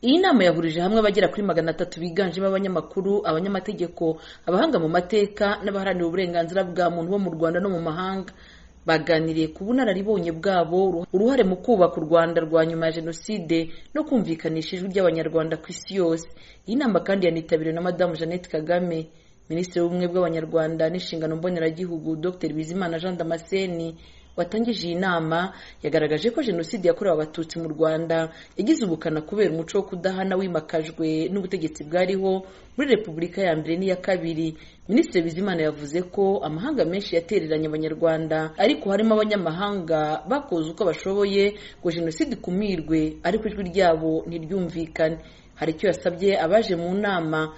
iyi nama yahurije hamwe abagera kuri magana atatu biganjemo abanyamakuru abanyamategeko abahanga mu mateka n'abaharanira uburenganzira bwa muntu bo mu rwanda no mu mahanga baganiriye ku bunararibonye bwabo uruhare mu kubaka u rwanda rwa nyuma ya jenoside no kumvikanisha ijwi ry'abanyarwanda ku isi yose iyi nama kandi yanitabiriwe na madamu jeannette kagame minisitiri w'ubumwe bw'abanyarwanda n'inshingano mboneragihugu dr bizimana jean damascene watangije iyi nama yagaragaje ko jenoside yakorewe abatutsi mu rwanda yagize ubukana kubera umuco wo kudahana wimakajwe n'ubutegetsi bwariho muri repubulika ya mbere n'iya kabiri minisitiri bizimana yavuze ko amahanga menshi yatereranye abanyarwanda ariko harimo abanyamahanga bakoze uko bashoboye ngo jenoside ikumirwe ariko ijwi ryabo ntiryumvikane hari icyo yasabye abaje mu nama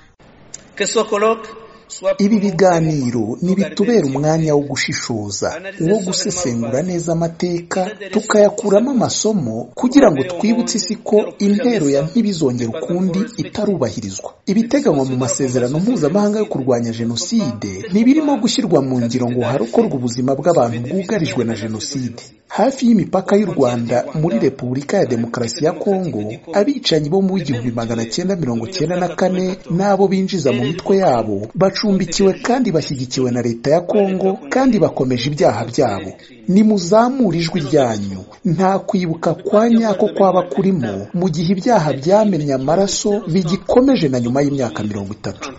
ibi biganiro ntibitubera umwanya wo gushishoza wo gusesengura neza amateka tukayakuramo amasomo kugira ngo twibutse isi ko intero ya ntibizongere ukundi itarubahirizwa ibiteganywa mu masezerano mpuzamahanga yo kurwanya jenoside ntibirimo gushyirwa mu ngiro ngo harokorwe ubuzima bw'abantu bwugarijwe na jenoside hafi y'imipaka y'u rwanda muri repubulika ya demokarasi ya kongo abicanyi bo mu w'igihumbi magana cyenda mirongo cyenda na kane n'abo binjiza mu mitwe yabo bacumbikiwe kandi bashyigikiwe na leta ya kongo kandi bakomeje ibyaha byabo nimuzamure ijwi ryanyu nta kwibuka kwa nyako kwaba kurimo mu gihe ibyaha byamennye amaraso bigikomeje na nyuma y'imyaka mirongo itatu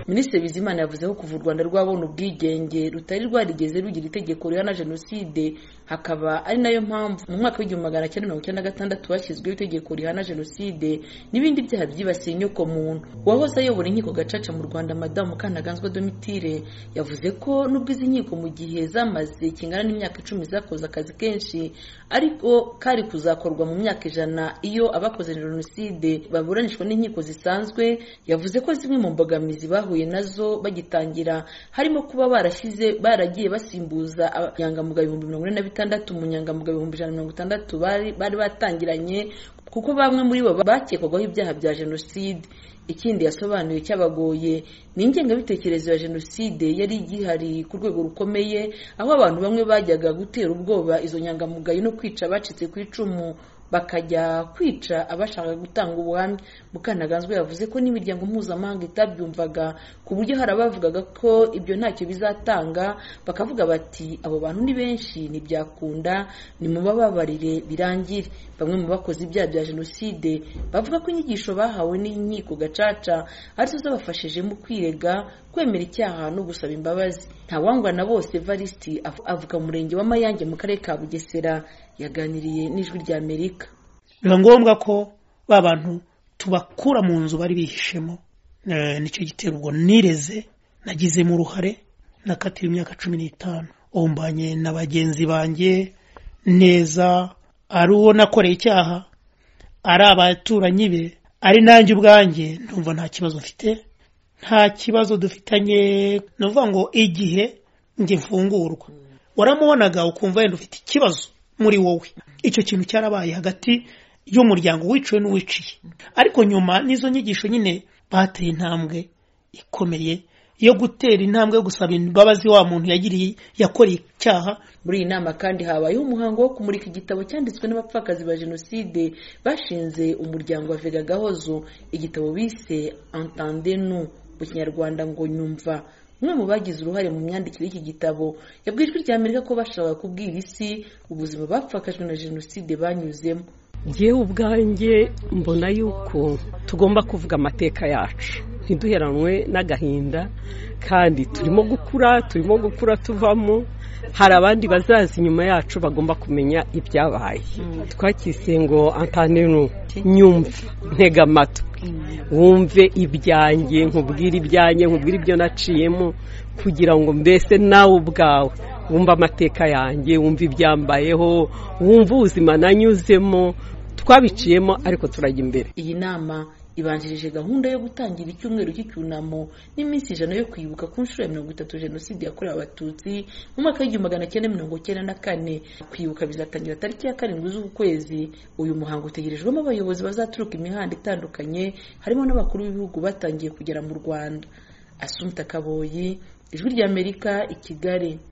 minisitiri bizimana yavuze ko kuva u rwanda rwabona ubwigenge rutari rwarigeze rugira itegeko rihana jenoside hakaba ari nayo mpamvu mu mwaka w'igihumbi magana cyenda mirongo icyenda na gatandatu hashyizweho itegeko rihana jenoside n'ibindi byaha byibasiye inyoko muntu uwahoze ayobora inkiko gacaca mu rwanda madamu mukanaganzwa domitire yavuze ko nubwo izi nkiko mu gihe zamaze kingana n'imyaka icumi zakoze akazi kenshi ariko kari kuzakorwa mu myaka ijana iyo abakoze jenoside baburanishwa n'inkiko zisanzwe yavuze ko zimwe mu mbogamizi bahuye nazo bagitangira harimo kuba barashyize baragiye basimbuza abanyangamugayo ibihumbi mirongo ine na bitandatu umunyangamugayo ibihumbi ijana na mirongo itandatu bari batangiranye kuko bamwe muri bo bakekwagaho ibyaha bya jenoside ikindi yasobanuye cyabagoye ni ingengabitekerezo ya jenoside yari igihari ku rwego rukomeye aho abantu bamwe bajyaga gutera ubwoba izo nyangamugayo no kwica abacitse ku icumu bakajya kwica abashaka gutanga ubuhamya mukanaganzwa yavuze ko n'imiryango mpuzamahanga itabyumvaga ku buryo hari abavugaga ko ibyo ntacyo bizatanga bakavuga bati abo bantu ni benshi ntibyakunda mubababarire birangire bamwe mu bakoze ibyaha bya jenoside bavuga ko inyigisho bahawe n'inkiko gacaca arizo zabafashije mu kwirega kwemera icyaha no gusaba imbabazi ntawangwa na bose varisiti avuga murenge wa mayange mu karere ka bugesera yaganiriye n'ijwi rya amerika biba ngombwa ko ba bantu tubakura mu nzu bari bihishemo nicyo gitera ubwo nireze nagizemo uruhare nakatiwe imyaka cumi n'itanu umbanye na bagenzi banjye neza ari uwo nakoreye icyaha ari abaturanyi be ari nanjye ubwanjye ndumva nta kibazo mfite nta kibazo dufitanye ni ukuvuga ngo igihe ngifungurwa waramubonaga ukumva wenda ufite ikibazo muri wowe icyo kintu cyarabaye hagati y'umuryango wiciwe n'uwiciye ariko nyuma n'izo nyigisho nyine bateye intambwe ikomeye yo gutera intambwe yo gusaba imbabazi wa muntu yagiriye yakoreye icyaha muri iyi nama kandi habayeho umuhango wo kumurika igitabo cyanditswe n'abapfakazi ba jenoside bashinze umuryango wa vega gahozo igitabo bise entendenu mu kinyarwanda ngo nyumva umwe mu bagize uruhare mu myandikire y'iki gitabo yabwiye ijwi rya amerika ko bashaka kubwira isi ubuzima bapfakajwe na jenoside banyuzemo ngewe ubwanjye mbona yuko tugomba kuvuga amateka yacu ntiduheranwe n'agahinda kandi turimo gukura turimo gukura tuvamo hari abandi bazaza inyuma yacu bagomba kumenya ibyabaye twakise ngo antanenu nyumva ntega amatwi wumve ibyanjye nkubwire ibyanjye nkubwire ibyo naciyemo kugira ngo mbese nawe ubwawe wumve amateka yanjye wumve ibyambayeho wumve ubuzima nanyuzemo twabiciyemo ariko turajya imbere iyi nama ibanjirije gahunda yo gutangira icyumweru cy'icyunamo n'iminsi ijana yo kwibuka ku nshuro ya mirongo itatu jenoside yakorewe abatutsi mu mwaka w'igihumbi magana cyenda mirongo cyenda na kane kwibuka bizatangira tariki ya karindwi z'uku kwezi uyu muhango utegerejwemo abayobozi bazaturuka imihanda itandukanye harimo n'abakuru b'ibihugu batangiye kugera mu rwanda asunika kaboyi ijwi ry'amerika i kigali